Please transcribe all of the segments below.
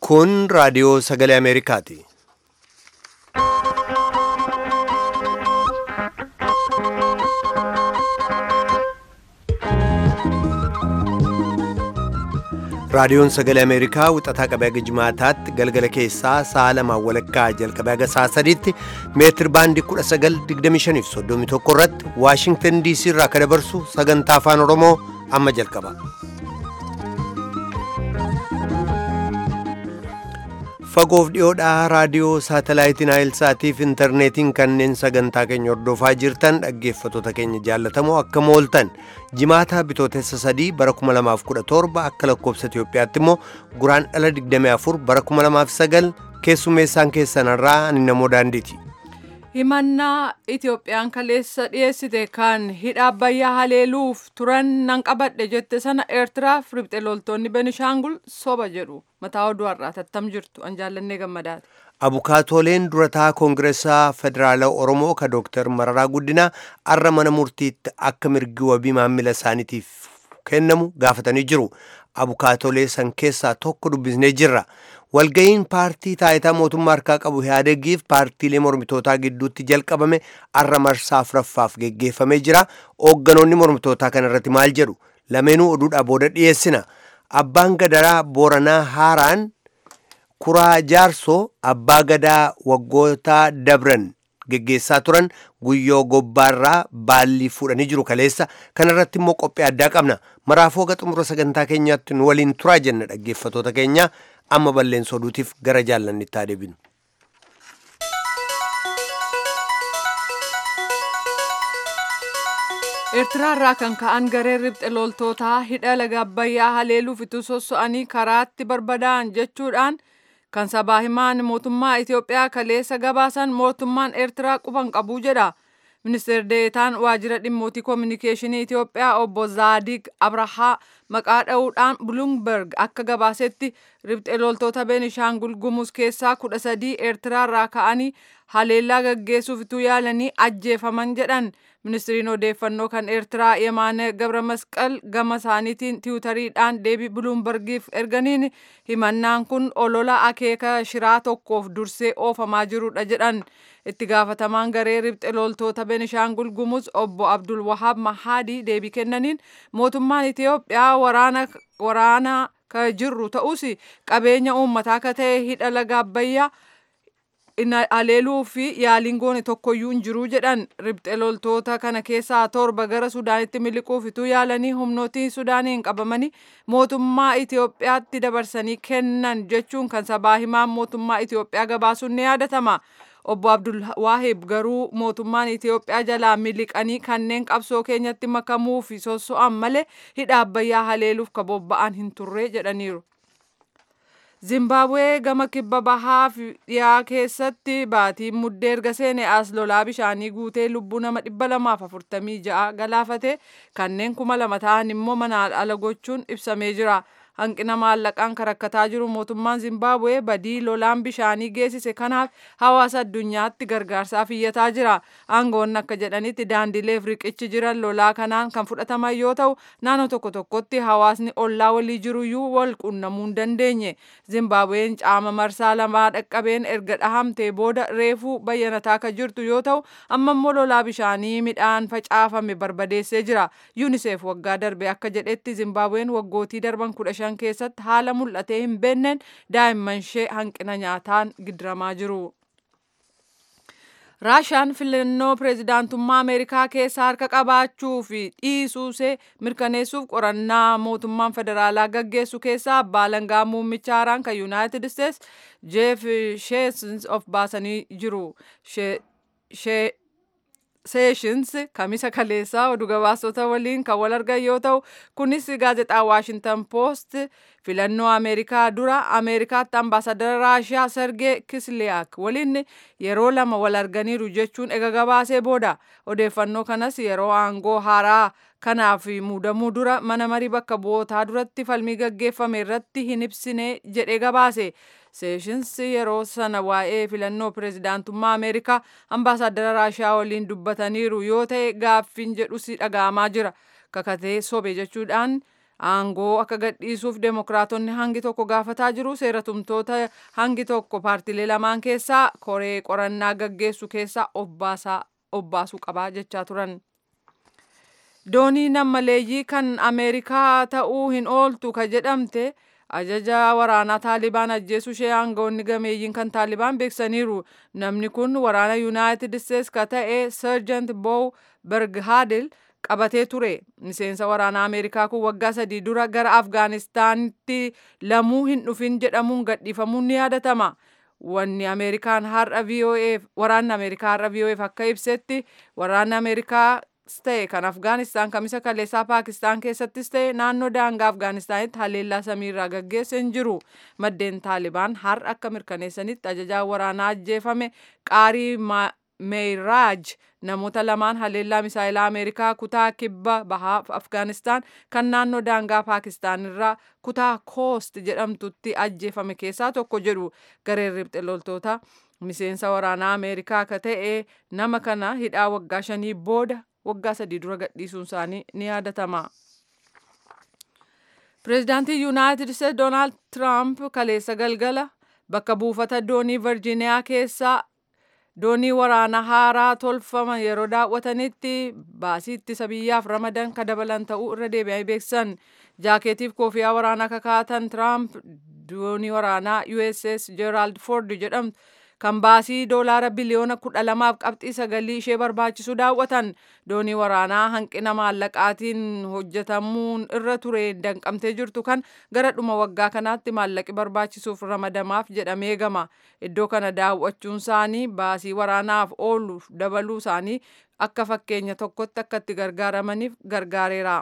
Kun raadiyoo sagalee Ameerikaati. Raadiyoon sagalee Ameerikaa wixataa qabee haga jimaataatti galgala keessaa sa'a lamaan walakkaa jalqabee haga sa'a sadiitti meetir baandii 1925 irratti Waashingtan DC irraa akka dabarsu sagantaa afaan Oromoo amma jalqaba. Fagoof dhiyoodhaa raadiyoo saatalaayitiin Naayilsaatiif intarneetiin kanneen sagantaa keenya hordofaa jirtan dhaggeeffattoota keenya jaallatamoo akka mooltan jimaataa bitootessa sadii bara 2017 akka lakkoobsa Itoophiyaatti immoo guraan dhala 24 bara 2009 keessummeessaan keessanarraa ani namoo daandiiti. himannaa Itoophiyaan kaleessa dhiyeessite kan hidha abbayyaa haleeluuf turan nan qabadhe jette sana eertiraaf ribxe loltoonni benishaangul soba jedhu mataa oduu har'aa tattam jirtu an jaallannee gammadaati. Abukaatooleen durataa koongireesaa federaalaa Oromoo ka Dooktar Mararaa Guddinaa arra mana murtiitti akka mirgi wabii maamila isaaniitiif kennamu gaafatanii jiru. Abukaatoolee san keessaa tokko dubbisnee jirra. Walga'iin paartii taayitaa mootummaa harkaa qabu Ihaadegiif paartiilee mormitootaa gidduutti jalqabame arra marsaa afuraffaaf geggeeffamee jira. Hoogganoonni mormitootaa kanarratti maal jedhu? Lameenuu oduudhaa booda dhiyeessina. Abbaan gadaraa Booranaa Haaraan Kuraa Jaarsoo abbaa gadaa waggoota dabran geggeessaa turan guyyoo gobbaarraa baallii fuudhanii jiru kaleessa kanarratti immoo qophii addaa qabna maraafuu haga xumura sagantaa keenyaatti nu waliin turaa jenna dhaggeeffatoota keenya amma balleessa oduutiif gara jaallannitti haa deebinu. eertiraarraa kan ka'an gareen ribxe loltootaa hidha laga abbayyaa haleeluuf itti sosso'anii karaatti barbadaa'an jechuudhaan kan sabaa himaan mootummaa Itoophiyaa kaleessa gabaasan mootummaan eertiraa quban qabuu jedha. Ministeer Deetaan waajjira dhimmootii koominikeeshinii Itoophiyaa obbo Zaadiq Abrahaa maqaa dha'uudhaan Bloomberg akka gabaasetti ribxe loltoota Beenishaangul Gumuz keessaa kudha sadii eertiraarraa ka'anii haleellaa gaggeessuuf ituu yaalanii ajjeefaman jedhan. Ministiriin odeeffannoo kan Eertiraa Yemaane Gabra Masqal gama isaaniitiin tiwutariidhaan deebii Buluumbargiif erganiin himannaan kun olola akeeka shiraa tokkoof dursee oofamaa jirudha jedhan. Itti gaafatamaan garee ribxe loltoota Benishaangul Gumuz obbo Abdul Wahaab Mahaadii deebii kennaniin mootummaan Itoophiyaa waraana waraana ka jirru ta'us qabeenya uummataa ka ta'e hidha laga Abbayyaa haleeluu fi yaaliin goone tokkoyyuu hin jiru jedhan ribxe loltoota kana keessaa torba gara sudaanitti miliquuf ituu yaalanii humnootii sudaaniin qabamanii mootummaa Itoophiyaatti dabarsanii kennan jechuun kan sabaa himaan mootummaa Itoophiyaa gabaasuun ni yaadatama. Obbo Abdul Waahib garuu mootummaan Itoophiyaa jalaa miliqanii kanneen qabsoo keenyatti makamuu fi sosso'an malee hidha abbayyaa haleeluuf ka bobba'an hin turre jedhaniiru. Zimbabwee gama kibba bahaa fi dhiyaa keessatti baatiin muddee erga seene as lolaa bishaanii guutee lubbuu nama dhibba lamaaf afurtamii ja'a galaafate kanneen kuma lama ta'an immoo manaan ala gochuun ibsamee jira. Hanqina maallaqaan karakkataa jiru mootummaan Zimbabwee badii lolaan bishaanii geessise kanaaf hawaasa addunyaatti gargaarsaaf iyyataa jira. Aangoonni akka jedhanitti daandileef riqichi jiran lolaa kanaan kan fudhataman yoo ta'u naannoo tokko tokkotti hawaasni ollaa walii jiruyyuu wal qunnamuu hin dandeenye. Zimbabween caama marsaa lamaa dhaqqabeen erga dhahamtee booda reefuu bayyanataa kan jirtu yoo ta'u amma immoo lolaa bishaanii midhaan facaafame barbadeessee jira. UNICEF waggaa darbe akka jedhetti Zimbabween waggootii darban kudha shan keessatti haala mul'atee hin beenneen daa'imman ishee hanqina nyaataan gidiramaa jiru. Raashaan filannoo pireezidaantummaa Ameerikaa keessa harka qabaachuu fi dhiisuusee mirkaneessuuf qorannaa mootummaan federaalaa gaggeessu keessaa abbaa alangaa muummicha haaraan kan Yuunaayitid Isteets Jeef Sheesins of baasanii jiru. Seeshins kamisa kaleessaa oduu gabaasota waliin kan wal argan yoo ta'u kunis gaazexaa Waashintan Poost filannoo Ameerikaa dura Ameerikaatti ambaasadara Raashiyaa Sergee Kisliyaak waliin yeroo lama wal arganiiru jechuun ega gabaasee booda odeeffannoo kanas yeroo aangoo haaraa kanaaf muudamuu dura mana marii bakka bu'ootaa duratti falmii gaggeeffame irratti hin ibsine jedhee gabaase. Seeshins yeroo sana waa'ee filannoo pireezidaantummaa Ameerikaa ambaasaadara Raashiyaa waliin dubbataniiru yoo ta'e gaaffiin jedhus dhaga'amaa jira. Kakatee sobe jechuudhaan aangoo akka gadhiisuuf deemokiraatonni hangi tokko gaafataa jiru seeratumtoota hangi tokko paartilee lamaan keessaa koree qorannaa gaggeessu keessaa obbaasuu qabaa jechaa turan. doonii nammaleeyyii kan ameerikaa ta'uu hin ooltu ka jedhamte ajaja waraanaa taalibaan ajjeesuu ishee aangawoonni gameeyyiin kan taalibaan beeksaniiru namni kun waraana yuunaayitid isteets ka ta'e serjant boow berghaadil qabatee ture miseensa waraanaa ameerikaa kun waggaa sadii dura gara afgaanistaanitti lamuu hin dhufin jedhamuun gadhiifamuun ni yaadatama wanni ameerikaan har'a vo'eef waraanni ameerikaa har'a vo'eef akka ibsetti waraanni ameerikaa ta'e kan afgaanistaan kamisa kaleessaa paakistaan keessattis ta'e naannoo daangaa afgaanistaanitti haleellaa samiirraa gaggeesse hin jiru maddeen taalibaan har'a akka mirkaneessanitti ajajaan waraanaa ajjeefame qaarii meeyraaj namoota lamaan haleellaa misaayilaa ameerikaa kutaa kibba bahaa afgaanistaan kan naannoo daangaa paakistaan irraa kutaa koost jedhamtutti ajjeefame keessaa tokko jedhu gareen riphxe loltoota miseensa waraanaa ameerikaa ka ta'e nama kana hidhaa waggaa shanii booda waggaa sadii dura gadhiisuun isaanii ni yaadatama. Pireezidaantii Yuunaayitid Isteetsi Doonaald Tiraamp kaleessa galgala bakka buufata doonii Virjiiniyaa keessaa doonii waraanaa haaraa tolfaman yeroo daawwatanitti baasii ittisa biyyaaf ramadan ka dabalan ta'uu irra deebi'anii beeksisan. Jaakeetiif koofiyaa waraanaa kakaatan Tiraamp doonii waraanaa USS Gerald Ford jedhamtu kan baasii doolaara biliyoona kudha lamaaf qabxii sagalii ishee barbaachisu daawwatan doonii waraanaa hanqina maallaqaatiin hojjetamuun irra ture danqamtee jirtu kan gara dhuma waggaa kanaatti maallaqi barbaachisuuf ramadamaaf jedhamee eegama iddoo kana daawwachuun isaanii baasii waraanaaf oolu dabaluu isaanii akka fakkeenya tokkotti akka itti gargaaramaniif gargaareera.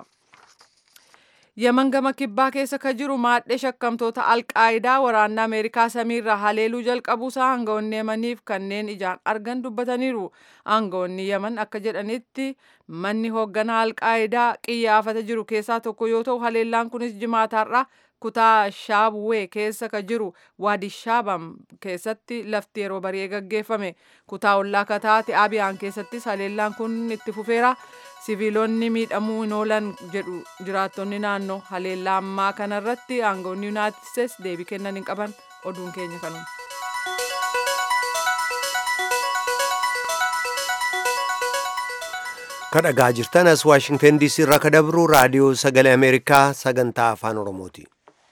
Yaman gama kibbaa keessa ka jiru maadhee shakkamtoota alqaayidaa waraanni Ameerikaa samiirraa haleeluu jalqabuusaa aangawoonni Yamaniif kanneen ijaan argan dubbataniiru. Aangawoonni Yaman akka jedhanitti manni hoogganaa alqaayidaa qiyyaafata jiru keessaa tokko yoo ta'u haleellaan kunis jimaataarraa kutaa shaabwee keessa ka jiru waadi shaabam keessatti lafti yeroo barii gaggeeffame kutaa ollaa kataate abiyaan keessattis haleellaan kun itti fufeera siviilonni miidhamuu hin oolan jedhu jiraattonni naannoo haleellaa ammaa kanarratti aangawoonni yuunaayitid isteetsi deebii kennan hin qaban oduun keenya kanuma. kadhagaa jirtan as waashingtan diisii irraa ka dabru raadiyoo sagalee ameerikaa sagantaa afaan oromooti.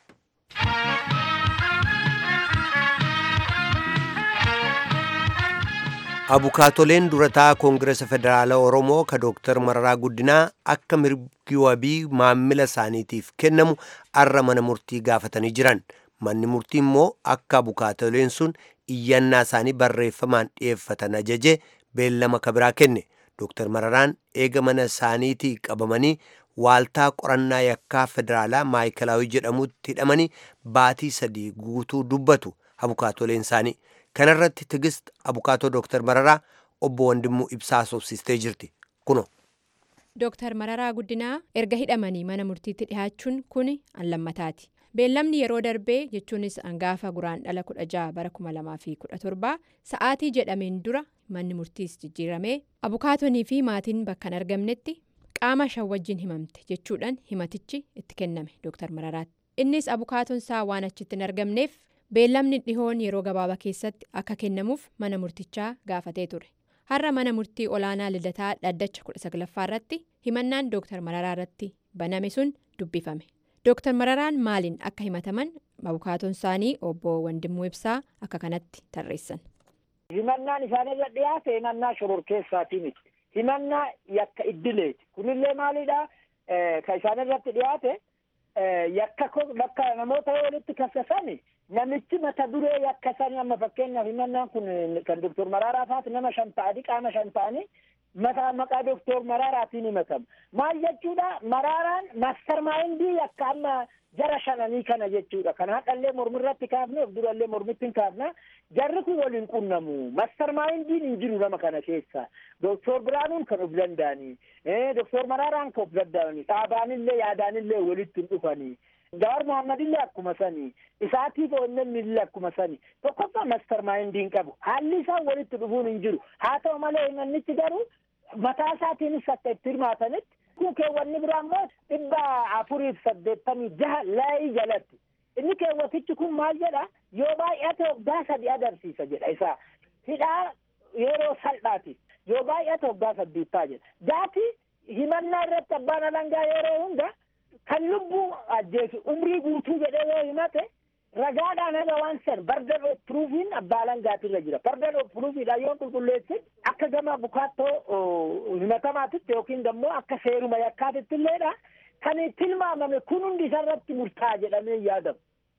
abukaatoleen durataa koongiresa federaala oromoo ka dooktar mararaa guddinaa akka mirgi wabii maammila isaaniitiif kennamu arra mana murtii gaafatanii jiran manni murtii immoo akka abukaatoleen sun iyyannaa isaanii barreeffamaan dhi'eeffatan ajaje beellama kabiraa kenne dooktar mararaan eega mana isaaniitii qabamanii waaltaa qorannaa yakkaa federaalaa maayikalaawii jedhamutti hidhamanii baatii sadii guutuu dubbatu abukaatoleen isaanii kanarratti tigist abukaatoo dooktar mararaa obbo Wandimmuu ibsaa sobsistee jirti kuno. Dooktar Mararaa Guddinaa erga hidhamanii mana murtiitti dhihaachuun kun allammataati. Beellamni yeroo darbee jechuunis hangaafa guraan dhala kudha jaha bara kuma lamaa fi kudha torbaa sa'aatii jedhameen dura manni murtiis jijjiiramee abukaatonii fi maatiin bakka hin argamnetti qaama shan wajjin himamte jechuudhaan himatichi itti kenname Dooktar Mararaatti. Innis abukaatoon isaa waan achitti hin argamneef beellamni dhihoon yeroo gabaabaa keessatti akka kennamuuf mana murtichaa gaafatee ture. har'a mana murtii olaanaa lidataa dhaddacha kudha saglaffaa irratti himannaan dooktar mararaa irratti baname sun dubbifame dooktar mararaan maaliin akka himataman abukaatoon isaanii obbo Wandimmuu Ibsaa akka kanatti tarreessan. himannaan isaanirra dhiyaate himannaa shororkeessaati miti himannaa yakka iddileeti kunillee maalidha kan isaanirratti dhiyaate yakka bakka namoota walitti kassasani namichi mata duree yakka sanii amma fakkeenyaaf himannaan kun kan doktor Maraaraa faati nama shan ta'anii qaama shan ta'anii mata maqaa doktor Maraaraatiin himatamu maal jechuudha Maraaraan maastar maayindii yakka amma jara shananii kana jechuudha kan haqallee mormirratti kaafne of durallee mormitti hin kaafna jarri kun waliin qunnamu maastar maayindiin hin jiru nama kana keessa doktor Biraanuun kan of danda'anii doktor Maraaraan kan of danda'anii dhaabaanillee yaadaanillee walitti hin dhufanii. Jawaar Mohammadillee akkuma sanii isaatiif onnennillee akkuma sanii tokkoffaa maastar maayindii hin qabu haalli isaan walitti dhufuun hin jiru haa ta'u malee himannichi garuu mataa isaatiinis akka itti hirmaatanitti kun kun keewwanni biraa immoo dhibba afuriif saddeettamii jaha laayii jalatti inni keewwatichi kun maal jedha yoo baay'ate waggaa sadi agarsiisa jedha isaa hidhaa yeroo salphaati yoo baay'ate waggaa saddeettaa jedha gaafi himannaa irratti abbaan alangaa yeroo hunda kan lubbuu ajjeesu umrii guutuu jedhee yoo himate ragaadhaan haga waan san bardan of pruufiin abbaa alangaatirra jira bardan of pruufiidha yoo qulqulleessin akka gama bukaattoo himatamaatitti yookiin immoo akka seeruma yakkaatitti illeedha kan tilmaamame kun hundi isarratti murtaa'a jedhamee yaadamu.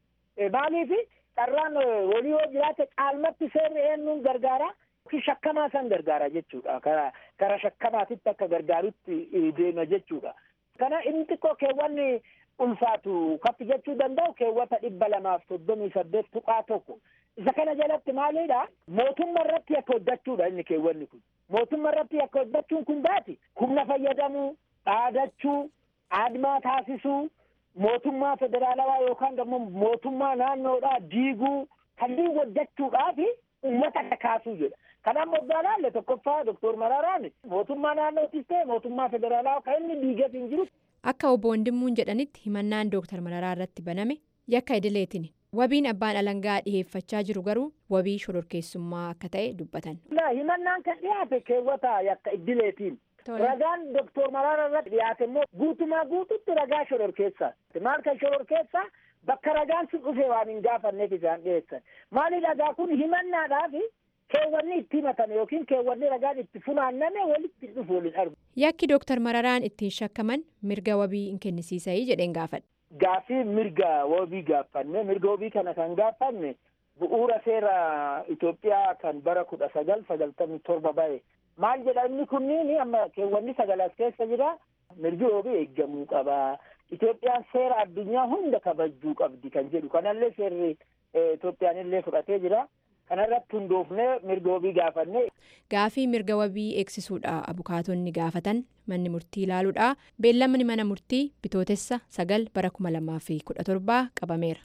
Maaliif carraan walii yoo jiraate caalmatti seerri eenyuun gargaara yookiin shakkamaa san gargaara jechuudha. Kara kara shakkamaatitti akka gargaarutti deema jechuudha. Kana inni xiqqoo keewwanni ulfaatu kappi jechuu danda'u keewwata dhibba lamaaf soddomii saddeet tuqaa tokko. Isa kana jalatti maalidha? Mootummaa irratti akka hojjechuudha inni keewwanni kun. Mootummaa irratti akka hojjechuun kun baati humna fayyadamuu, dhaadachuu, aadmaa taasisuu, mootummaa federaalawaa yookaan immoo mootummaa naannoodhaa diiguu kanneen hojjechuudhaaf uummata kakaasuu jedha. Kanaaf moggaa laalle tokkoffaa Doktor Mararaan mootummaa naannootis ta'e mootummaa federaalawaa kan inni diigeef hin jiru. Akka obbo Wandimmuun jedhanitti himannaan Dooktar Mararaa irratti baname yakka idileetiin wabiin abbaan alangaa dhiheeffachaa jiru garuu wabii shororkeessummaa akka ta'e dubbatan. Himannaan kan dhiyaate keewwata yakka idileetiin. Ragaan Doktor Mararaa irratti dhiyaate immoo guutumaa guututti ragaa shororkeessaa. Maal kan shororkeessaa bakka ragaan sun dhufee waan hin gaafanneef isaan dhiyeessan. Maali ragaa kun himannaadhaaf keewwanni itti himatame yookiin keewwanni ragaan itti funaanname walitti dhufu waliin argu. Yakki Dooktar Mararaan ittiin shakkaman mirga wabii hin kennisiisayii jedheen gaafadha. Gaafii mirga wabii gaafanne mirga wabii kana kan gaafanne bu'uura seera Itoophiyaa kan bara kudha sagal sagaltamii torba ba'e. Maal jedha inni kunniin amma keewwanni sagal as keessa jira mirgi wabii eeggamuu qaba. Itoophiyaan seera addunyaa hunda kabajuu qabdi kan jedhu kanallee seerri Itoophiyaan illee fudhatee jira. kanarratti hundoofnee mirga wabii gaafanne. Gaafii mirga wabii eegsisuudha abukaatonni gaafatan manni murtii ilaaluudha beellamni mana murtii bitootessa sagal bara kuma lamaa fi kudha torbaa qabameera.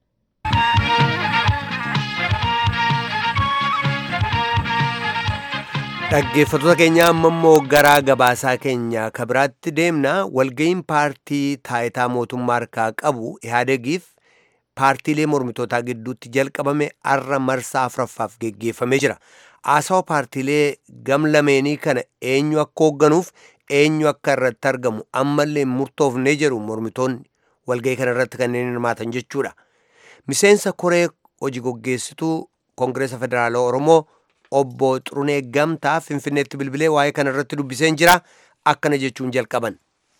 Dhaggeeffattoota keenya amma immoo garaa gabaasaa keenya kabiraatti deemna walga'iin paartii taayitaa mootummaa harkaa qabu ihaadegiif paartiilee mormitootaa gidduutti jalqabame arra marsaa afuraffaaf geggeeffamee jira. Haasawa paartiilee gam lameenii kana eenyu akka hoogganuuf eenyu akka irratti argamu ammallee murtoofnee jedhu mormitoonni walga'ii kana irratti kanneen hirmaatan jechuudha. Miseensa koree hojii gaggeessituu Koongireesa Federaalaa Oromoo obbo Xurunee Gamtaa Finfinneetti bilbilee waa'ee kana irratti dubbiseen jira akkana jechuun jalqaban.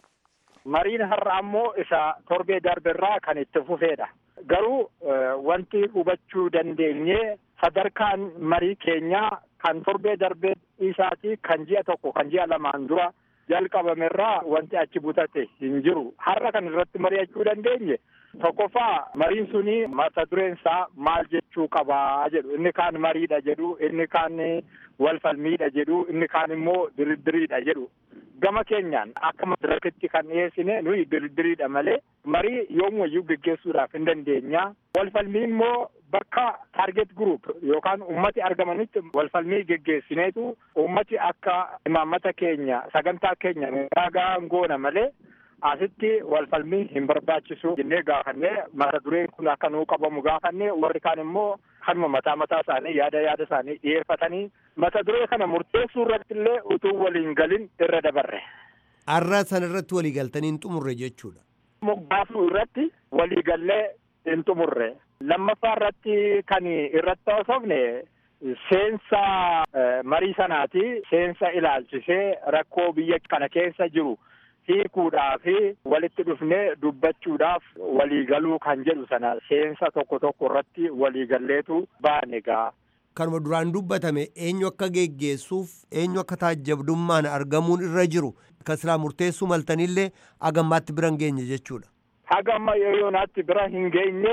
Mariin har'a ammoo isa torbee darbirraa kan itti fufeedha. Garuu wanti hubachuu dandeenye sadarkaan marii keenyaa kan torbee darbee isaatii kan ji'a tokko kan ji'a lamaan dura jalqabamerraa wanti achi butate hin jiru. Har'a kan irratti mari'achuu dandeenye tokkoffaa mariin suni mata dureen isaa maal jechuu qabaa jedhu inni kaan mariidha jedhu inni kaan wal falmiidha jedhu inni kaan immoo diriddiriidha jedhu. gama keenyaan akka madirakitti kan dhiyeessine nuyi diriddiriidha malee marii yoomuyyuu geggeessuudhaaf hin dandeenya. Walfalmii immoo bakka taarget group yookaan ummati argamanitti walfalmii geggeessineetu ummati akka imaammata keenya sagantaa keenya ragaa goona malee asitti walfalmii hin barbaachisu jennee gaafannee mata dureen kun akka nuu qabamu gaafannee warri kaan immoo kanuma mataa mataa isaanii yaada yaada isaanii dhiyeeffatanii mata duree kana murteessuu irratti illee utuu waliin galin irra dabarre. Har'a sana irratti walii galtanii hin xumurre jechuudha. Moggaasuu irratti walii gallee hin xumurre. Lammaffaa irratti kan irratti haasofne seensa marii sanaati seensa ilaalchisee rakkoo biyya kana keessa jiru. hiikuudhaaf walitti dhufnee dubbachuudhaaf waliigaluu kan jedhu sana seensa tokko tokko irratti waliigalleetu baane gaa. Kanuma duraan dubbatame eenyu akka geggeessuuf eenyu akka taajjabdummaan argamuun irra jiru kan silaa murteessuu maltanillee hagammaatti bira hin geenye jechuudha. Haga amma yoonaatti bira hin geenye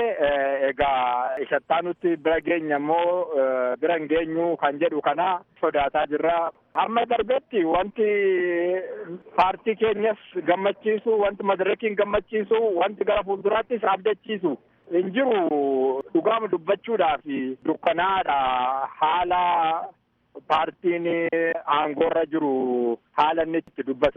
egaa ishattaanutti bira geenya immoo bira hin geenyu kan jedhu kana sodaataa jirra. Amma darbetti wanti paartii keenyas gammachiisu, wanti madarakiin gammachiisu, wanti gara fuulduraattis abdachiisu hin jiru dhugaama dubbachuudhaaf dukkanaadha haala paartiin aangoorra jiru haala inni itti dubbatutti.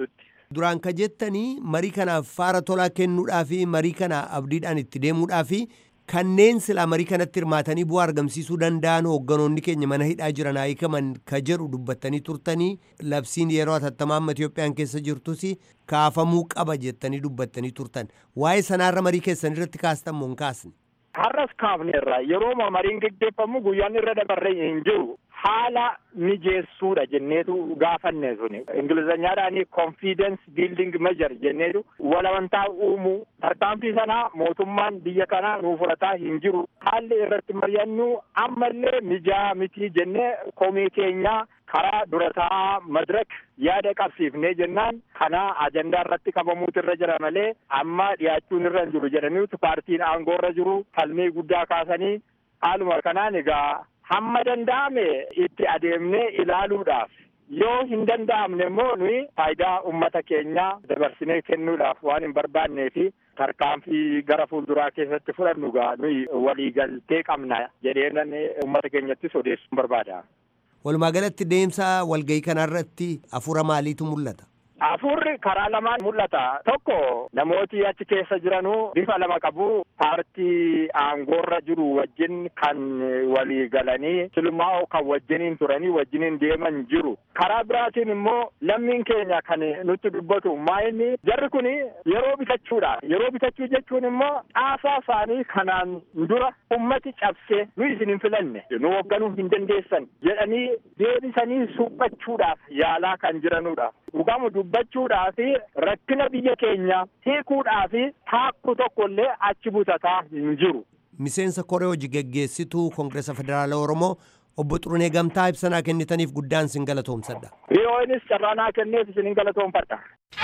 Duraan ka jettanii marii kanaaf faara tolaa kennuudhaa fi marii kana abdiidhaan itti deemuudhaa fi kanneen silaa marii kanatti hirmaatanii bu'aa argamsiisuu danda'an hoogganoonni keenya mana hidhaa jiran hiikaman ka jedhu dubbattanii turtanii labsiin yeroo atattamaa amma Itoophiyaan keessa jirtus kaafamuu qaba jettanii dubbattanii turtan waa'ee sanaarra marii keessan irratti kaastan moo hin kaasne. Har'as kaafneerra yeroo mariin geggeeffamu guyyaan irra dabarree hin jiru haala mijeessuudha jenneetu gaafanne suni ingilizanyaadhaan confidence building measure jenneetu walamantaa uumuu tarkaanfii sanaa mootummaan biyya kanaa nuu fudhataa hin jiru haalli irratti mari'annu ammallee mijaa mitii jennee komii keenyaa karaa durataa madirak yaada qabsiifnee jennaan kana ajandaa irratti qabamuutu irra jira malee amma dhiyaachuun irra hin jiru jedhaniitu paartiin aangoo irra jiru falmii guddaa kaasanii haaluma kanaan egaa hamma danda'ame itti adeemnee ilaaluudhaaf yoo hin danda'amne immoo nuyi faayidaa ummata keenyaa dabarsinee kennuudhaaf waan hin barbaannee fi tarkaanfii gara fuulduraa keessatti fudhannu gaa nuyi waliigaltee qabna jedheenan ummata keenyattis odeessuun barbaada. Walumaa galatti deemsa walgahii kanarratti hafuura maaliitu mul'ata? Hafuurri karaa lamaan mul'ata. Tokko namooti achi keessa jiranuu bifa lama qabu. Paartii aangoorra jiru wajjin kan walii galanii silmaa'oo kan wajjiniin turanii wajjiniin deeman jiru. Karaa biraatiin immoo lammiin keenya kan nutti dubbatu maayinni jarri kun yeroo bitachuudha. Yeroo bitachuu jechuun immoo caasaa isaanii kanaan dura ummati cabsee nu isin hin filanne nu hoogganuu hin dandeessan jedhanii deebisanii suphachuudhaaf yaalaa kan jiranudha. Dhugamu dubbachuudhaa fi rakkina biyya keenya hiikuudhaa fi taakku tokkollee achi butataa hin jiru. Miseensa koree hojii geggeessituu Koongireesa Federaala Oromoo obbo Xurunee Gamtaa ibsanaa kennitaniif guddaan sin galatoomsadha. Dhiyoonis carraanaa kenneef isin galatoomfadha.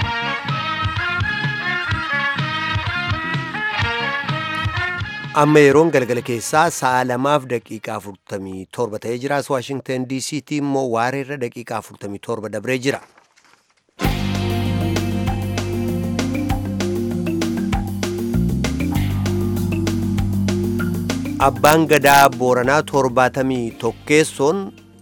amma yeroon galgala keessaa sa'a lamaaf daqiiqaa afurtamii torba ta'ee jira as waashingtan diisiitti immoo waareerra daqiiqaa afurtamii torba dabree jira. abbaan gadaa booranaa torbaatamii tokkeessoon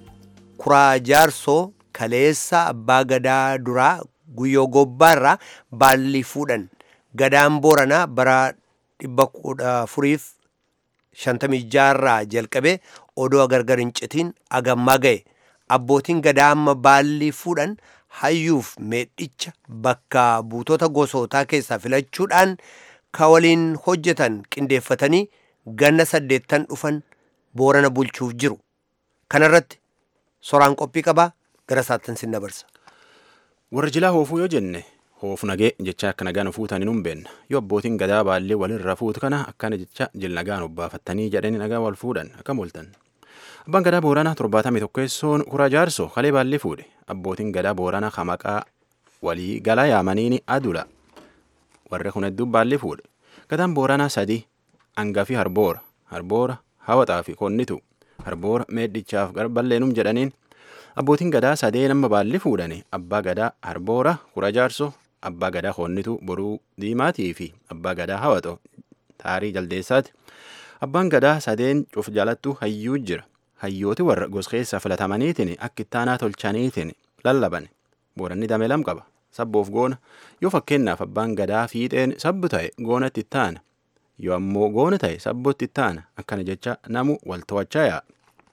kuraa jaarsoo kaleessa abbaa gadaa duraa guyyoo gobbaarraa baalli fuudhan gadaan booranaa bara dhibba kudha afuriif shantamii jaarraa jalqabee odoo gargar hin citiin agammaa ga'e abbootiin gadaa amma baalli fuudhan hayyuuf meedhicha bakka buutota gosootaa keessaa filachuudhaan ka waliin hojjetan qindeeffatanii ganna saddeettan dhufan boorana bulchuuf jiru kanarratti soraan qophii qabaa gara saattan sin dabarsa. warra jilaa hoofuu yoo jenne hoofu nagee jecha akka nagaan fuutanii nun beenna yoo abbootiin gadaa baallee walirra fuutu kana akkana jecha jil nagaan obbaafattanii jedhanii nagaa wal fuudhan akkam ooltan. Abbaan gadaa booranaa torbaatamii tokkeessoon kuraa jaarsoo kalee baallee fuudhe abbootiin gadaa booranaa hamaqaa walii galaa yaamaniini adula warra kun hedduu baallee fuudhe gadaan booranaa sadii hangafii harboora harboora hawaxaa fi konnitu harboora meedhichaaf balleennum jedhaniin abbootiin gadaa sadee nama baalli fuudhani abbaa gadaa harboora kura jaarso abbaa gadaa konnitu boruu diimaatii fi abbaa gadaa hawaxo taarii jaldeessaati abbaan gadaa sadeen cuf jalattu hayyuu jira hayyooti warra goskeessa filatamaniitiin akka ittaanaa tolchaniitiin lallaban booranni dame lam qaba sabboof goona yoo fakkeenyaaf abbaan gadaa fiixeen sabbu ta'e goonatti ittaana yoo ammoo goona ta'e sabbootti ittaana akkana jecha namu wal to'achaa yaa'a.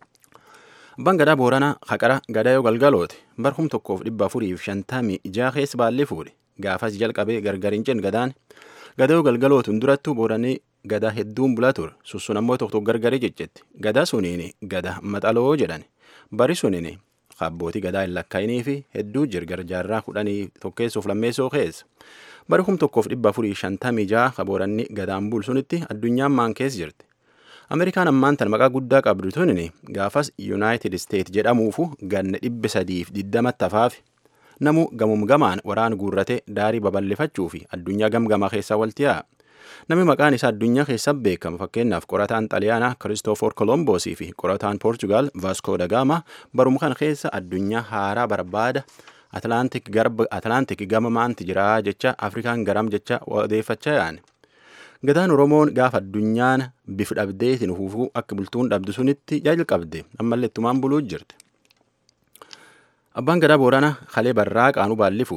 Abbaan gadaa booranaa haqara gadaa yoo galgalooti barhum tokkoof dhibba afurii fi shantamii ijaa keessa baallee fuudhe gaafas jalqabee gargar hin cin gadaan gadaa yoo galgalootuun durattuu booranii gadaa hedduun bulaa ture sussun ammoo tokko tokko gargarii jeccetti gadaa suniin gadaa maxaloo jedhan bari suniin abbootii gadaa hin lakkaa'inii fi hedduu jirgar jaarraa kudhanii tokkeessuuf lammeessoo keessa bari hum tokkoof dhibba afurii shantamii jaha kabooranni gadaan bulsunitti addunyaan maan keessa jirti. Ameerikaan ammaan tan maqaa guddaa qabdu tunin gaafas Yuunaayitid Isteet jedhamuufu ganna dhibba sadiif digdamatti hafaaf namu gamum gamaan waraan guurrate daarii babal'ifachuu fi addunyaa gamgamaa keessaa walti yaa'a. Namni maqaan isaa addunyaa keessa beekamu fakkeenyaaf qorataan xaliyaanaa Kiristoofor Kolomboosii fi qorataan Poorchugaal Vaaskoo da Gaama barum kana keessa addunyaa haaraa barbaada Atlaantik garba Atlaantik gama maanti jira jecha Afrikaan garam jecha odeeffachaa yaa'an. Gadaan Oromoon gaafa addunyaan bifa dhabdeetiin huufuu akka bultuun dhabdu sunitti jalqabde ammallee ittumaan buluu jirti. Abbaan gadaa Booranaa kalee barraa qaanuu baalli fuudhe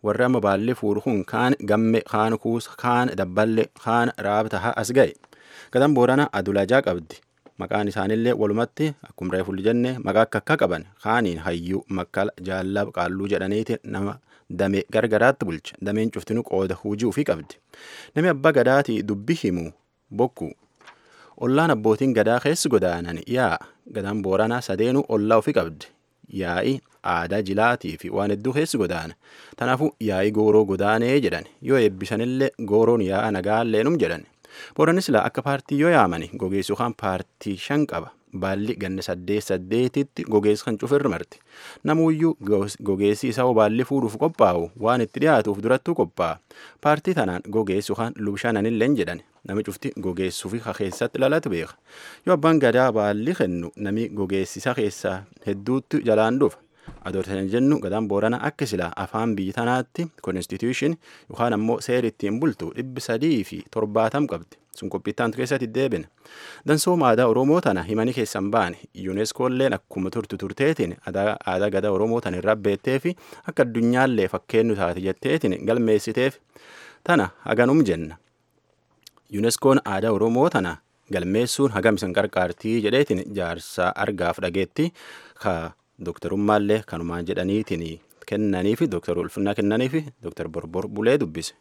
warri amma baallee fuudhu kun kaan gamme kaan kuusa kaan dabballe kaan raabtaha as ga'e gadaan booranaa adulajaa qabdi maqaan isaanillee walumatti akkuma reefulli jenne maqaa akka akka qaban kaaniin hayyuu makkala jaallab qaalluu jedhaniiti nama damee gargaraatti bulcha dameen cuftinu qooda hujii ofii qabdi namni abbaa gadaatii dubbi himu bokku ollaan abbootiin gadaa keessi godaanan yaa gadaan booranaa sadeenuu ollaa ofii qabdi yaa'i aadaa jilaatii fi waan hedduu keessi godaana tanaafuu yaa'i gooroo godaanee jedhan yoo eebbisanillee gooroon yaa'a nagaallee jedhan booranis laa akka paartii yoo yaamani gogeessu kan paartii shan qaba baalli ganna saddeet saddeetitti gogeessu kan cufirra marti namuuyyuu gogeessi isaa baalli fuudhuuf qophaa'u waan itti dhiyaatuuf durattuu qophaa'a paartii tanaan gogeessu kan lubshananillee jedhan nami cufti gogeessuu fi keessatti lalatu beeka yoo abbaan gadaa baalli kennu nami gogeessisa keessaa hedduutti jalaan dhufa adoortan jennu gadaan boorana akka silaa afaan biyya tanaatti konstituushin yookaan ammoo seera ittiin bultu dhibbi sadii fi torbaatam qabdi sun qophiittaantu keessatti deebina dansooma aadaa oromoo tana himanii keessan baane yuuneskoolleen akkuma turtu turteetiin aadaa gadaa oromoo tana irraa beettee fi akka addunyaallee fakkeenyu taate jetteetiin galmeessiteef tana haganum jenna yuuneskoon aadaa oromoo tana galmeessuun hagam isin qarqaartii jedheetiin jaarsaa argaaf dhageetti ka dooktarummaallee kanumaan jedhaniitiin kennanii fi dooktar ulfinnaa kennanii fi dooktar borbor bulee dubbise.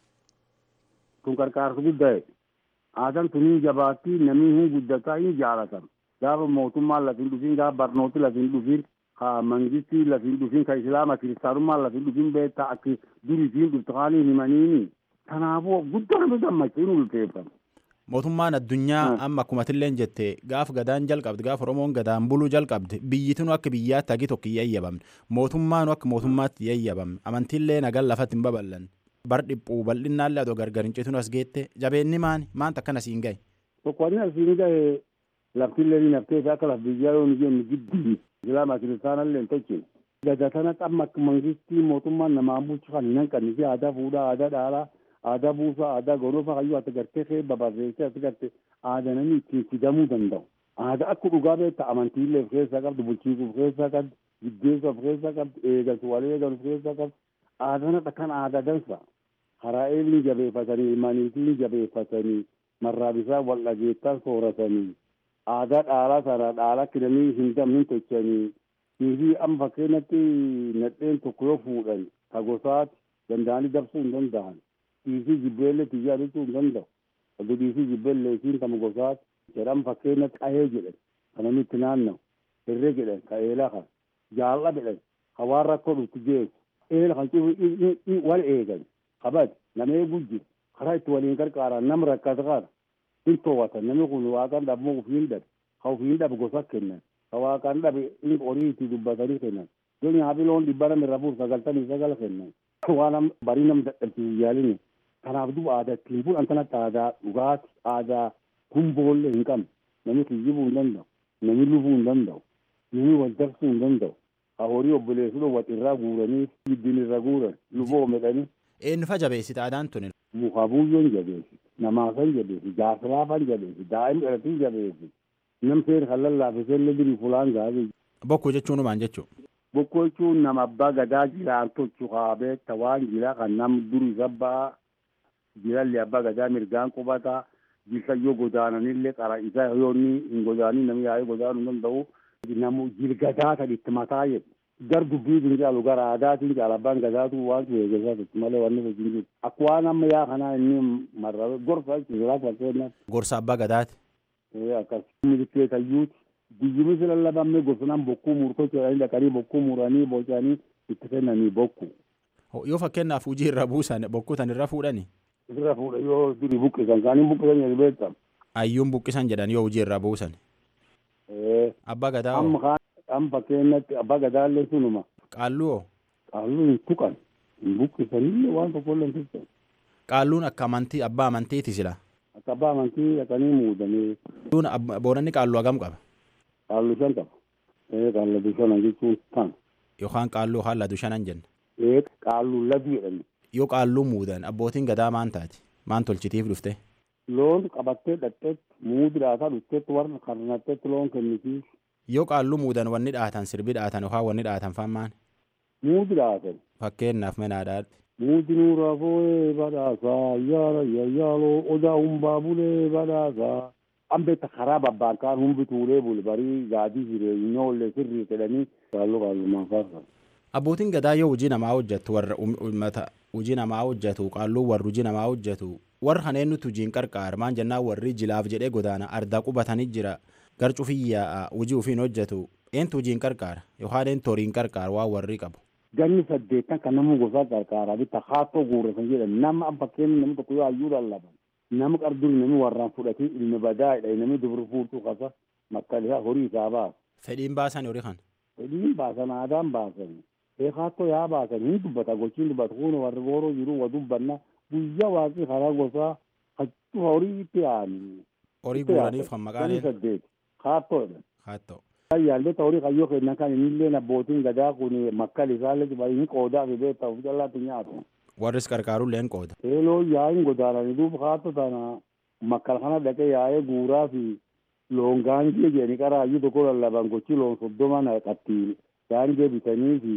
Kun qarqaarsu guddaa aadaan tuniin jabaattii namni hin guddataa hin jaalatan gaafa mootummaan lafin dhufin gaafa barnooti lafin dhufin ka mangistii lafin dhufin ka islaama kiristaanummaan lafin dhufin beektaa akka duriitiin dhuftaanii himaniini kanaafuu guddaa nama gammachiin ulfeeffama. mootummaan addunyaa amma akkumatilleen jette gaaf gadaan jalqabde gaaf oromoon gadaan buluu jalqabde biyyitinu akka biyyaatti hagi tokko yayyabamne mootummaanu akka mootummaatti yayyabamne amantiillee nagaan lafatti hin babal'an bar dhiphuu bal'innaallee adoo gargar hin citinu as geette jabeenni maani maanta akkana siin gahe. Tokkoonni asiin gahe laftillee ni naftee fi akka laf biyyaa yoo ni jennu giddi islaama kiristaanallee hin tolchine. Gada kana amma akka mangistii mootummaan namaan bulchu kan hin hanqanne fi aadaa fuudhaa aadaa dhaalaa aadaa buusaa aadaa gonofaa hayyuu ati gartee kee babaafeessee ati garte aadaa namni ittiin fidamuu danda'u. Aadaa akka dhugaa beekta amantiillee of keessaa qabdu bulchiisuu of keessaa qabdu giddeessu of keessaa qabdu eegaltu wal eegalu of keessaa qabdu aadaan akka kan aadaa dansa. Karaa eelni jabeeffatanii ilmaaniitiin jabeeffatanii marraa bisaa wal dhageettaa sooratanii aadaa dhaalaa sana dhaalaa kidanii hin damnin tochanii niifi amma fakkeenyatti nadheen tokko yoo fuudhan ka gosaati danda'anii dabsuu hin danda'an. dhiisii jibbeellee xiyyaa jechuu hin danda'u. Oduu dhiisii jibbeellee isiin kama gosaati jedhan fakkeenya qahee jedhan kan namni itti naanna'u hirree jedhan ka eelaa kan jaalla jedhan ka waan rakkoo dhuftu geessu eela kan cibu wal eegan kabad nama eeguu jiru karaa itti waliin gargaaran nam rakkata kana hin toowwatan namni kun waaqan dhabmoo ufiin dhabe ka ufiin dhabe gosa kennan ka waaqan dhabe in horii itti dubbatanii kennan yoo nyaafi loon dhibba nama irra fuuf sagaltamii sagal kennan waan barii nam dadhabsiisu yaalini kanaaf duba aadaa ittiin bu'an kanatti aadaa dhugaati aadaa gumboollee hin qabne namni kiyyibuu hin danda'u namni lufuu hin danda'u namni wal dabsuu hin danda'u ka horii obboleessuu wat irraa guuranii giddiin irra guuran luboo medhanii. Eenyufa jabeessite aadaan tuni? Muka buyyoon jabeessi namaafan jabeessi jaasilaafan jabeessi daa'im dhalatiin jabeessi nam seera kan lallaafisee dirii fulaan gaafii. Bokkuu jechuun maal jechuu? Bokkuu jechuun nama abbaa gadaa jiraan tolchu kaabee tawaan jira kan nam durii sabbaa jiralli abbaa gadaa mirgaan qubataa jilsa yoo godaananillee qara isaa yoonni hin godaanii namni yaa'ee godaanuu hin danda'u namu jilgadaa kan itti mataa jedhu. Gar dubbiitiin caalu gara aadaatiin caala abbaan gadaatu waan eegasaa jechuudha malee waan nuti hin jiru. Akka waan amma yaa kanaa inni marra gorsa jechuudha fakkeenyaaf. Gorsa abbaa gadaati. Akkas milikeetayyuuti. Biyyumis lallabamne gosanaan bokkuu murtoo jedhanii dhaqanii bokkuu muranii bocanii itti kennanii bokku. Yoo fakkeenyaaf hojii irra buusan bokkuu tan irra fuudhani. Irra fuudha yoo durii buqqisan kaaniin buqqisan jedhu beektam. Ayyuun buqqisan jedhan yoo hojii irra buusan. Abbaa gadaa Amma kaan amma fakkeenyatti abbaa gadaallee sunuma. Qaalluu hoo? Qaalluu hin tuqan hin buqqisanillee waan tokkollee hin tuqan. Qaalluun akka amantii abbaa amantiiti sila. Akka abbaa amantii dhaqanii muudanii. Boonanni qaalluu hagam qaba? Qaalluu shan qaba. Ee qaalluu shanan jechuun kan. Yookaan qaalluu yookaan ladu shanan jenna. Ee qaalluu ladu jedhani. Yoo qaalluu muudan abbootiin gadaa maan taati? Maan tolchitiif dhufte? Loon qabattee dhaqxeetti muudi dhaataa dhufteetti warra karnatteetti loon kennisiif. Yoo qaalluu muudan wanni dhaatan sirbi dhaatan yookaan wanni dhaatan faan maan? Muudi dhaatan. Fakkeenyaaf manaadhaa. muudinuu raafoo badhaasaa yaara yayyaaloo odaa humbaa bulee badhaasaa ambetta karaa babbaankaan humbi tuulee bule barii gaadii jireenyoollee sirrii jedhanii kaalloo qaallumaan faarsan. Abbootiin gadaa yoo hojii namaa hojjetu warra uummata hojii namaa hojjetu qaalluu warri hojii namaa hojjetu warra kaneen nuti hojiin qarqaar maan jennaan warri jilaaf jedhee godaana ardaa qubatanii jira gar cufiyyaa hojii ofiin hojjetu eentu hojiin qarqaara yookaan eentu horiin qarqaar waan warri qabu. Ganni saddeettan kan nama gosaa qarqaaraa bitta haatoo guurresan jedhan nama bakkeen namni tokko yoo hayyuu lallaban nama qarduri namni warraan fudhatee ilmi badaa dha namni dubri fuutuu qasa makkalee horii isaa baasa. Fedhiin baasan horii kan. Fedhiin baasan aadaan baasan. Eekaatoo yaa baasan hin dubbata gochiin dubbata kun warri gooroo jiru wa dubbanna guyyaa waaqii karaa gosaa hachuu horii itti aani. Horii guuraniif kan maqaan Ganni saddeet haatoodha. Haatoo. Yaallota horii kayyoo kennan kan innillee abbootiin gadaa kun makkal isaallee hin qoodaa fi beektaa of jallaatti nyaatu. Warris qarqaaruullee hin qooda. Eeloo yaa'in godaananii duuba haatoo tana makkal kana dhaqee yaa'ee guuraa fi loon gaangee jedhanii qaraayyuu tokko lallaban gochi loon soddoma naqattiin gaangee bitanii fi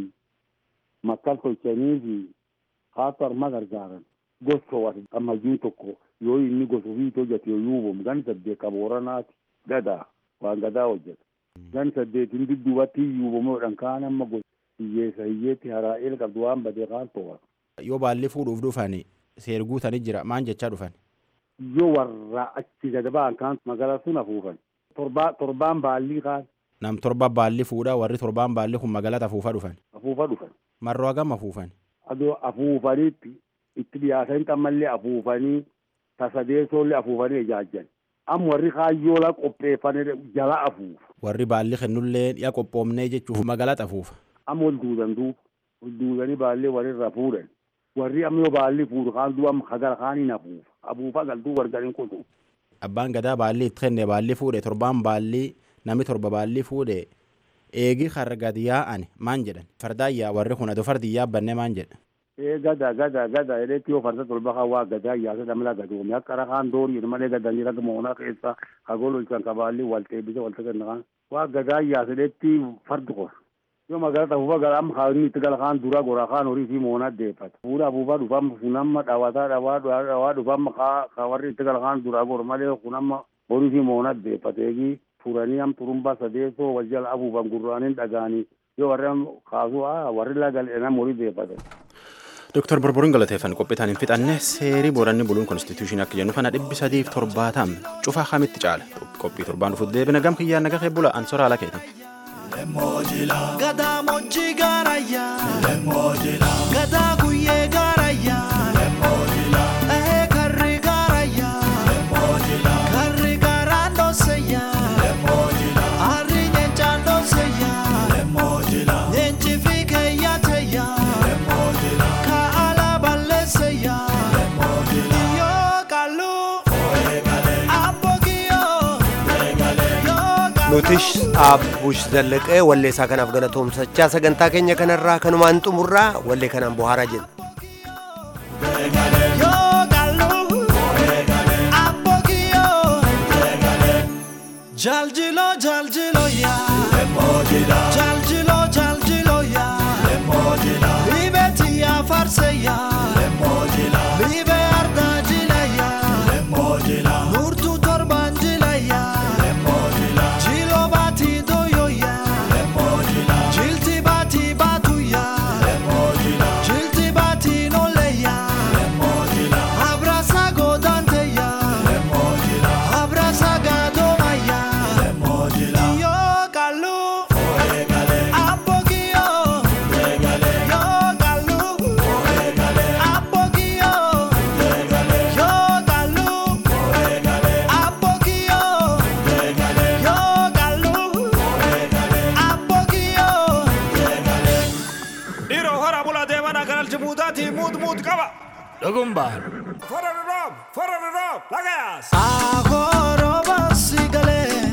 makkal tolchanii fi haatoo harma gargaaran gosa wati ammayyuun tokko yoo inni gosa ofii hojjete yoo yuubamu gan saddeet qabooranaati gadaa waan gadaa hojjeta. gan saddeetin dudduubatti yuubamuudhaan kaan amma gosa hiyyeessa hiyyeetti haraa'eel qabdu waan badee kaan to'a. Yoo baalli fuudhuuf dhufan seerguutanii jira maan jechaa dhufan. Yoo warra achi gad ba'an kaan magaalaa sun afuufan. Torbaan baallii kaan. Nam torba baalli fuudhaa warri torbaan baalli kun magaalata afuufa dhufan. Afuufa dhufan. Marroo hagam afuufan. Adoo afuufaniitti itti dhiyaatanii ammallee afuufanii tasadeessoollee afuufanii ijaajjan. Amma warri kaayyoola qopheeffanii jala afuufa. Warri baalli kennullee yaa qophoomnee jechuuf magaalata afuufa. Amma ol duudan duuba. Ol duudanii baallee walirra fuudhan. Warri amma yoo baalli fuudhu kaan du'a hagara kaaniin afuufa. Afuufa galtuu wargariin kutu. Abbaan gadaa baalli itti kenne baalli fuudhe torbaan baalli namni torba baalli fuudhe eegi har'a gadi yaa'an maan jedhan fardaan yaa warri kun adoo fardi yaabbanne maan jedhan. Ee gada gada gada eleetti yoo farda tolba kan waa gadaa yaasa dhamla gadoome akka rakaan doorii malee gadanii raga moonaa keessa kagol olchan kabaalli waltee bisa walta kenna kan waa gadaa yaasa eleetti fardi qor yoo magaalaa tafuufa gara amma kaanii itti gala kaan dura gora kaan horii fi moonaa deeffata fuudha afuufaa dhufamma funamma dhawataa dhawaa dhawaa dhufamma ka warri itti gala kaan dura gor malee kunamma horii fi moonaa deeffata eegi furanii am turumbaa sadeessoo wal jala afuufan gurraaniin dhagaanii yoo warri kaasuu warri lagal enam horii deeffata. Dooktar Borboriin galateeffan qophiitaan hin fixanne seerii booranni buluun konstituushinii akka jennu kana dhibbi sadiif torbaatam cufaa kamitti caala qophii torbaan dhufuuf deebina gam kiyyaan naga keebbula ansoraa ala keetan. Gadaa mojjii gaarayyaa gadaa guyyee gaarayyaa ehee karri gaarayyaa karri gaaraan dhooseyyaa harri nyeenchaan dhooseyyaa nyeenchi fi keeyyaateyyaa kaala balleesseyyaa yoo qalluu abbogiyyoo yoo nutis abbush zallaqee wallee isaa kanaaf galatoomsachaa sagantaa keenya kanarraa kanumaan xumurraa wallee kanaan bohaaraa jedhu. Yoo galuu abbogiyyoo jaljilo jaljilo yaa jaljilo jaljilo yaa libeeti yaa farse yaa libe arda jila yaa nurtu torban jila yaa jilo baati doyo yaa jilti baati baatu yaa jilti baati nole yaa abrasa godante yaa abrasa gadoma yaa yo kalu abogiyo yo kalu abogiyo yo kalu abogiyo yo kalu abogiyo Dhiiroo hora bulaa deemanaa kan aljibuutaatii muut muut qaba. Dhugumbaar. Fora roob, fora roob, lagaas. Agoroba sigale